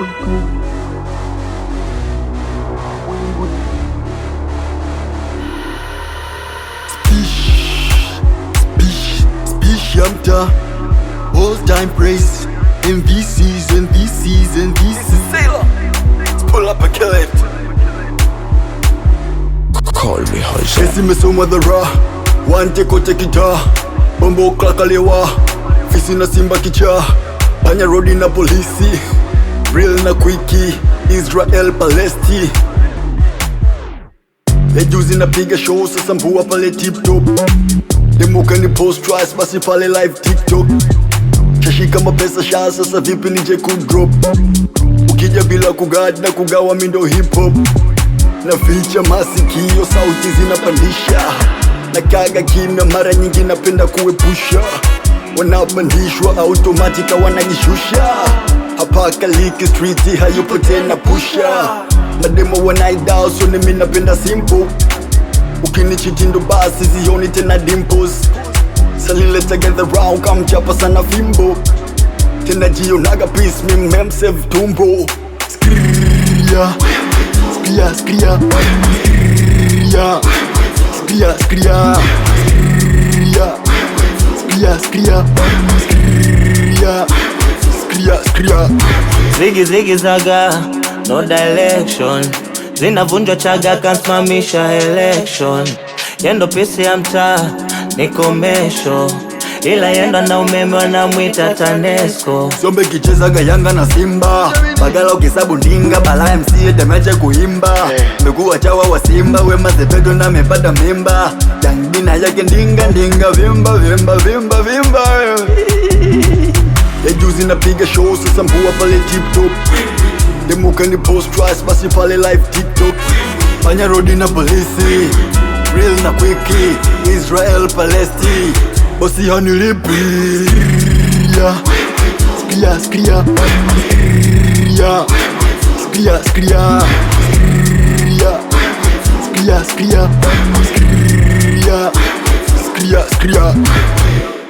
Spish, spish ya mta All time praise In this season, this season, this season Sailor Let's pull up and kill it Call me Hoja. Kesi mesomwa dhara Wante kote kita Bombo klakalewa Fisi na simba kicha Panya rodi na polisi Real na kwiki Israel Palesti Lejuzi napiga show sasa mbua pale tip top Demuka ni post twice basi pale live TikTok Shashika mapesa sha sasa vipi nije kudrop Ukija bila kugad na kugawa mindo hip hop na ficha masikio, sauti zinapandisha na kaga kimya, mara nyingi napenda kuepusha wanapandishwa automatika wanajishusha hapa Kaliki street hayupo tena pusha mademo wanaidao, so nimi napenda simple ukinichiti ndo basi zioni tena dimples salile together round kamchapa sana fimbo tena jionaga peace mi memsave tumbo skria skria skria skria skria skria skria skria skria skria skria skria Zigi zigi zaga, no direction Zinavunjwa chaga, kansimamisha election Yendo pisi ya mtaa, ni komesho Ila yendo na umeme wanamwita TANESCO Sombe kichezaga Yanga na Simba Bagala ukisabu ndinga Bala MC temeche kuimba Mbegu chawa wa Simba Wema Sepedo na mepata mimba Yangina yake ndinga ndinga Vimba vimba vimba vimba Ya juzi napiga show sasa mbua pale tip top Demuka ni post twice basi pale live TikTok Panya rodi na polisi Real na quickie Israel Palesti Bosi hanilipi yeah. Skria, skria Skria Skria, skria Skria Skria Skria Skria Skria Skria